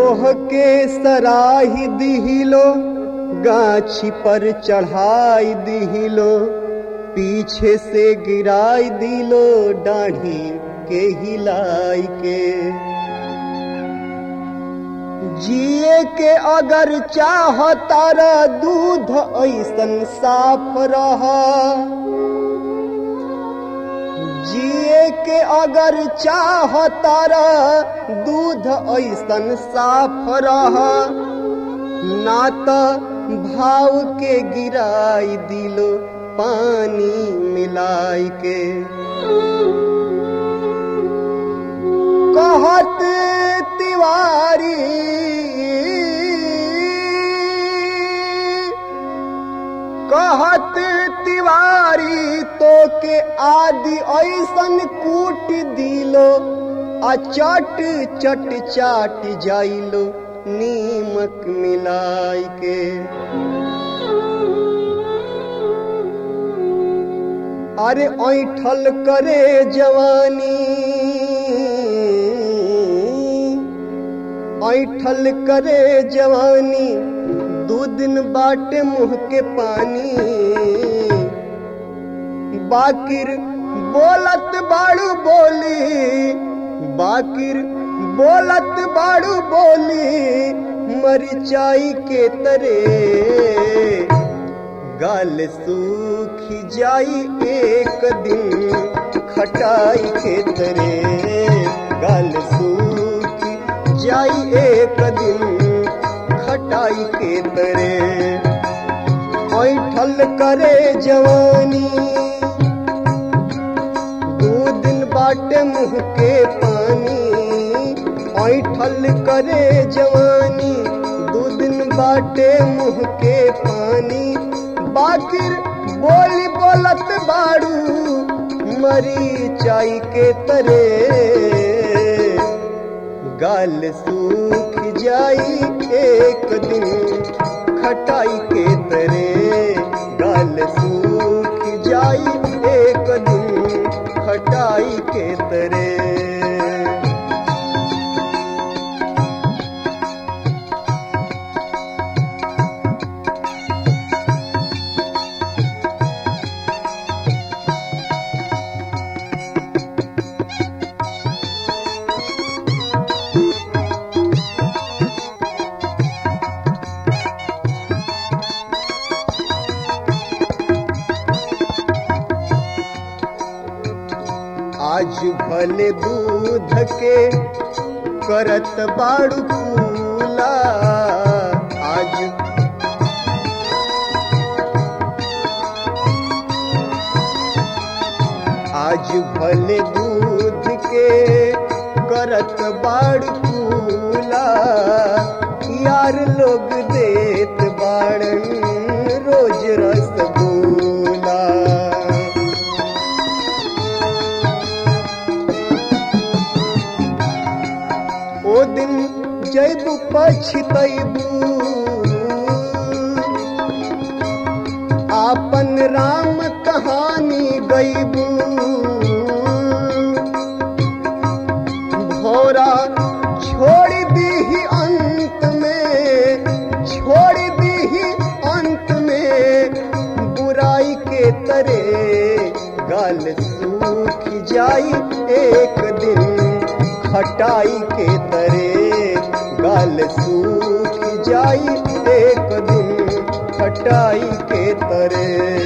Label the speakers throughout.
Speaker 1: तोह के सराही दिहिलो गाछी पर चढ़ाई दिहिलो पीछे से गिराई दिलो डाढ़ी के हिलाई के जिए के अगर चाह तारा दूध ऐसन साफ रहा जिए के अगर चाह तारा दूध ऐसन साफ रहा ना तो भाव के गिराई दिलो पानी मिलाई के कहत तिवारी कहत तिवारी तो के आदि ऐसन कूट दिलो आ चट चट चाट जाइलो नीमक मिलाई के अरे ऐठल करे जवानी ऐठल करे जवानी दू दिन बाटे मुंह के पानी बाकिर बोलत बाड़ू बोली बाकिर बोलत बाड़ू बोली मरिचाई के तरे गाल सूख जाई एक दिन खटाई के तरे गाल सूख जाई एक दिन खटाई के तरे ऐठल करे जवानी दो दिन बाटे मुंह के पानी ऐठल करे जवानी दो दिन बाटे मुंह के पानी बाकिर बोली बोलत बाड़ू मरी चाई के तरे गाल सूख जाई एक दिन खटाई के तरे गाल सूख जाई एक दिन खटाई के तरे आज भले दूध के करत बाड़ू फूला आज आज भले दूध के करत बाड़ू फूला यार लोग देत बाड़न रोज रसगुल्ला ओ दिन जैबू पछतैबू आपन राम कहानी गैबू भोरा छोड़ दी अंत में छोड़ दी अंत में बुराई के तरे गाल सूख जाई एक दिन खटाई के तरे गाल सूख जाई एक दिन खटाई के तरे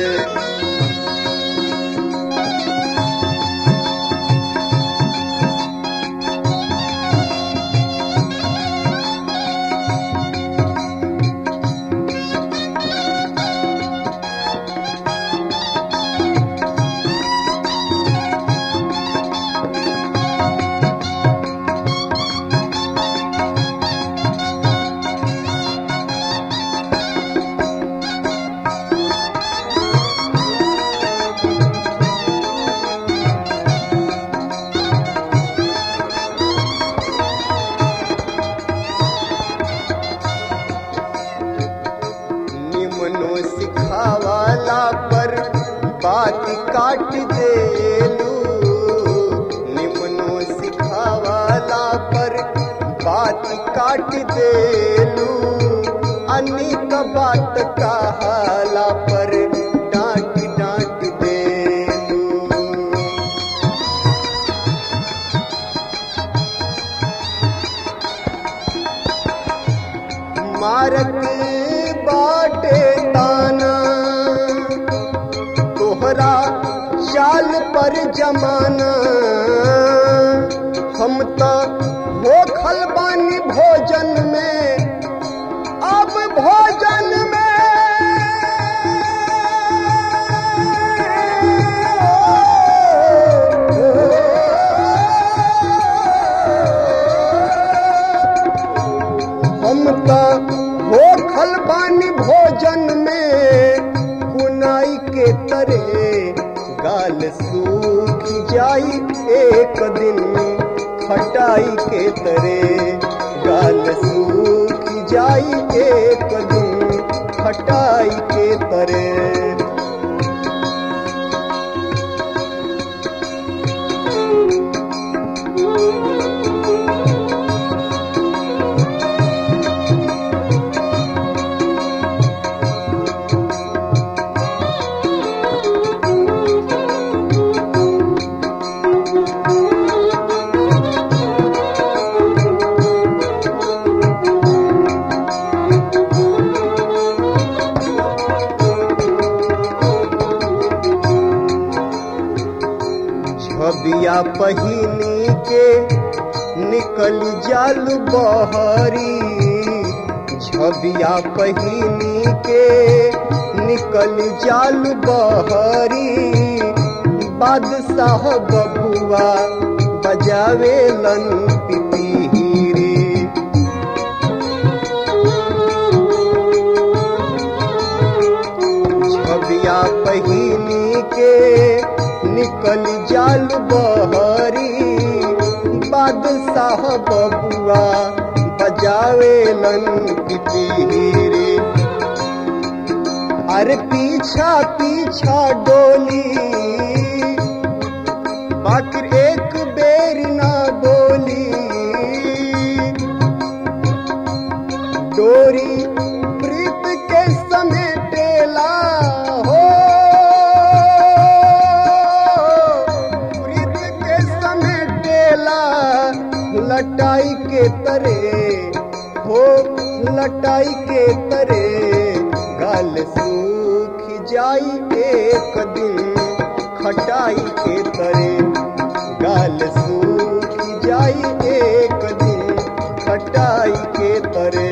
Speaker 1: निमनो सिखावाला पर बात काट देलू निमनो सिखावाला पर बात काट डांट देलू अनिक बात कहाला पर डांट डांट देलू मारक बाटे ताना तोहरा चाल पर जमाना हम तो हो खलबानी भोजन में अब भोजन में हम तो हो खलबानी भोजन में कुनाई के तरे गाल सूख जाई एक दिन खटाई के तरे गाल सूख जाई एक दिन खटाई के तरे छबिया पहिनी के निकल जाल बहरी छबिया पहिनी के निकल जाल बहरी बादशाह बबुआ बजावे लन पिपीरी छबिया पहिनी के निकल जाल बहरी बादशाह बबुआ बजावे लन पिपीरी अरे पीछा पीछा डोली बाकी एक बेर ना बोली डोरी प्रीत के समेटेला हो प्रीत के समेटेला लटाई के तरे हो लटाई के तरे गाल सूख जाई एक दिन खटाई के तरे गाल सूख जाई एक दिन खटाई के तरे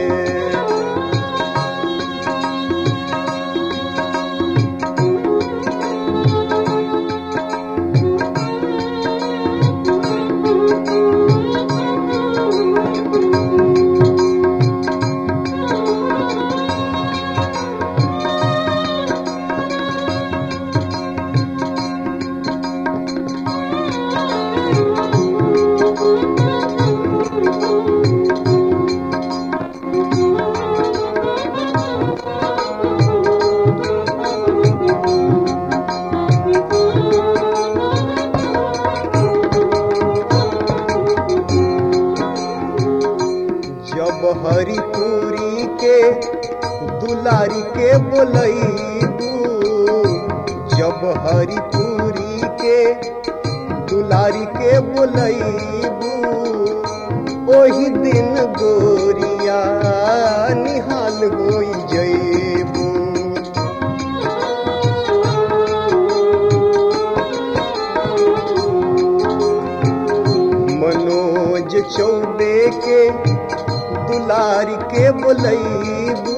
Speaker 1: जब हरिपुरी के दुलारी के बोलैबू जब हरिपुरी के दुलारी के बोलैबू ओही दिन गोरिया निहाल होई जैबू मनोज चौबे के दुलार के बोलैबू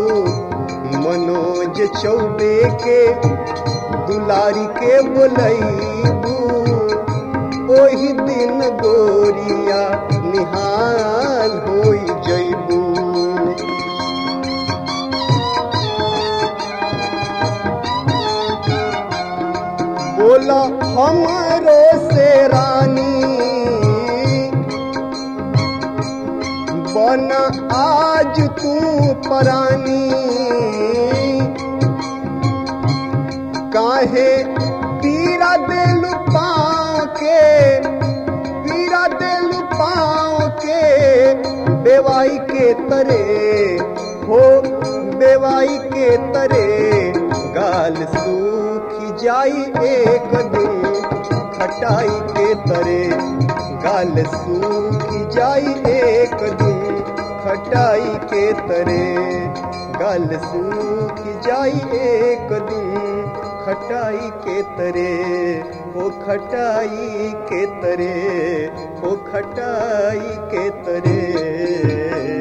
Speaker 1: मनोज चौबे के दुलारी के बोलैबू ओही दिन गोरिया निहाल होई जैबू बोला हमारो से रानी बन आज तू परानी काहे पीरा दिल पाँव के पीरा दिल पाँव के बेवाई के तरे हो बेवाई के तरे गाल सूखी जाई एक दिन खटाई के तरे गाल सूखी जाई एक दिन खटाई के तरे गाल सूखी जाई एक दिन खटाई के तरे ओ खटाई के तरे ओ खटाई के तरे